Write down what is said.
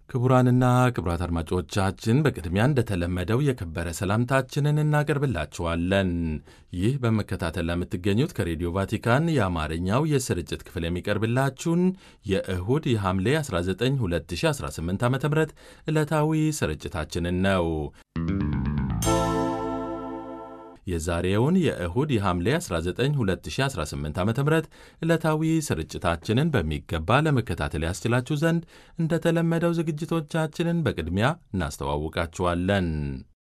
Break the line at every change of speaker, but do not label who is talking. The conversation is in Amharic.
ክቡራንና ክቡራት አድማጮቻችን በቅድሚያ እንደተለመደው የከበረ ሰላምታችንን እናቀርብላችኋለን። ይህ በመከታተል ለምትገኙት ከሬዲዮ ቫቲካን የአማርኛው የስርጭት ክፍል የሚቀርብላችሁን የእሁድ የሐምሌ 19 2018 ዓ ም ዕለታዊ ስርጭታችንን ነው። የዛሬውን የእሁድ የሐምሌ 19 2018 ዓ ም ዕለታዊ ስርጭታችንን በሚገባ ለመከታተል ያስችላችሁ ዘንድ እንደተለመደው ዝግጅቶቻችንን በቅድሚያ እናስተዋውቃችኋለን።